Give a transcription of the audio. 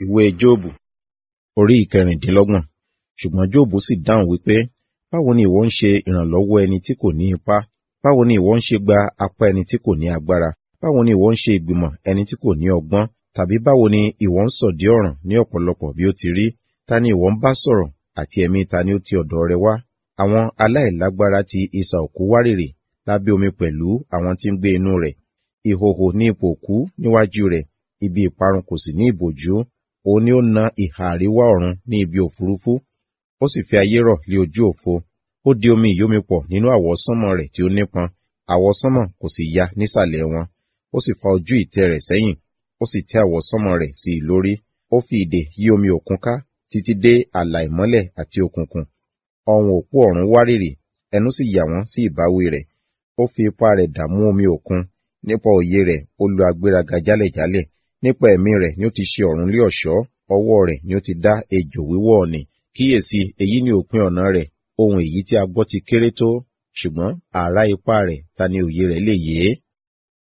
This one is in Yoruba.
ìwé jóòbù orí ìkẹrìndínlọ́gbọ̀n ṣùgbọ́n jóòbù sì dáhùn wípé báwo ni ìwọ ń ṣe ìrànlọ́wọ́ ẹni tí kò ní ipá báwo ni ìwọ ń ṣe gba apá ẹni tí kò ní agbára báwo ni ìwọ ń ṣe ìgbìmọ̀ ẹni tí kò ní ọgbọ́n tàbí báwo ni ìwọ ń sọ̀dí ọ̀ràn ní ọ̀pọ̀lọpọ̀ bí ó ti rí ta ni ìwọ ń bá sọ̀rọ̀ àti ẹ̀mí ta ni ó ti ọ̀dọ̀ rẹ wá àwọn aláìlágbára ti isà òkú wárìrì lábẹ́ omi pẹ̀lú àwọn tí ń gbé inú rẹ̀ ìhòhò ní ipò òkú níwájú rẹ̀ ibi ìparun kò sì ní ìbòjú òun ni ó na ìhà àríwá ọ̀run ní ibi òfurufú ó sì fi ayé rọ̀ lé ojú òfo ó di omi ìyómipọ̀ nínú àwọsánmọ̀ rẹ̀ tí ó nípọn àwọsánmọ̀ kò sì ya nísàlẹ̀ wọn ó sì fa ojú ìtẹ́ rẹ̀ sẹ́yìn ó sì tẹ́ àwọsánmọ̀ rẹ̀ sí i lórí ó fi ìdè yí omi òkun ká títí dé ààlà ìmọ́lẹ̀ àti òkùnkùn ọ̀hún òpó ọ̀run wárìrì ẹnu sì yà wọ́n sí ìbáwí rẹ̀ ó fi ipá rẹ̀ dààmú omi òkun nípa òye rẹ̀ ó lu agbéraga jálẹ̀jálẹ̀ nípa ẹ̀mí rẹ̀ ni ó ti ṣe ọ̀run lé ọ̀ṣọ́ ọwọ́ rẹ̀ ni ó ti dá ejò wíwọ́ ọ̀nì kíyèsí èyí ni òpin ọ̀nà rẹ̀ ohun èyí tí a gbọ́ ti kéré tó ṣùgbọ́n àrá ipá rẹ̀ ta ni òye rẹ̀ lè yé